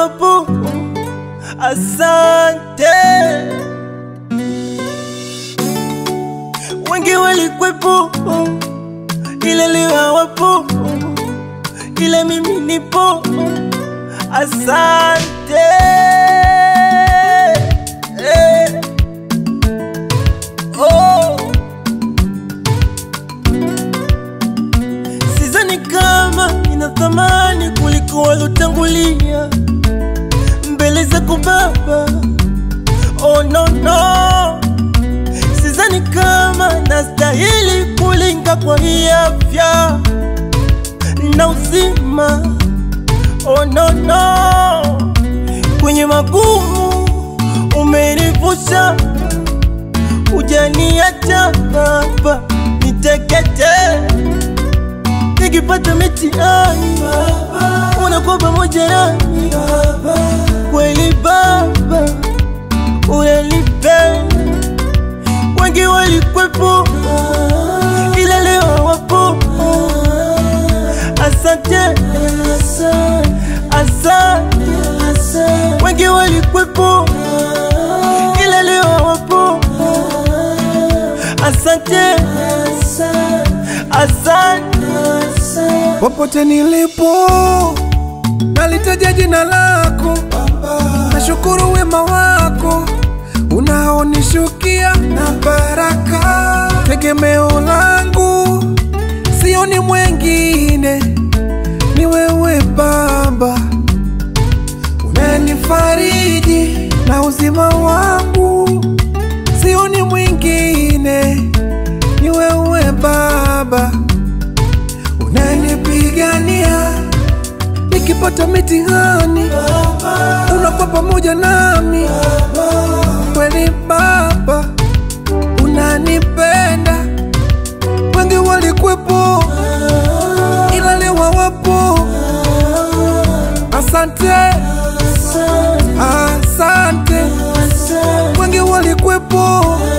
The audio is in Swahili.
wapo, asante. Wengi walikwepo, ila leo hawapo, ila mimi nipo, asante. Eh. Oh. Sidhani kama ina thamani kuliko walotangulia mbele zako Baba. Oh no no, sidhani kama nastahili kulinga kwa hii afya na uzima. Oh no no, kwenye magumu umenivusha, hujaniacha Baba niteketee nikipata mitihani unakuwa pamoja nami kweli Baba, unanipenda. Wengi walikwepo, ila leo hawapo. Asante, asante. Wengi walikwepo, ila leo hawapo. Asante, asante. Popote nilipo nalitaja jina lako, nashukuru wema wako unaonishukia na baraka. Tegemeo langu sioni mwengine, ni wewe Baba, unanifariji na uzima wangu, sioni mwingine, ni wewe Baba unanipigania nikipata mitihani, unakuwa pamoja nami kweli Baba, unanipenda. Wengi walikwepo, ila leo hawapo. Asante, asante. Wengi walikwepo,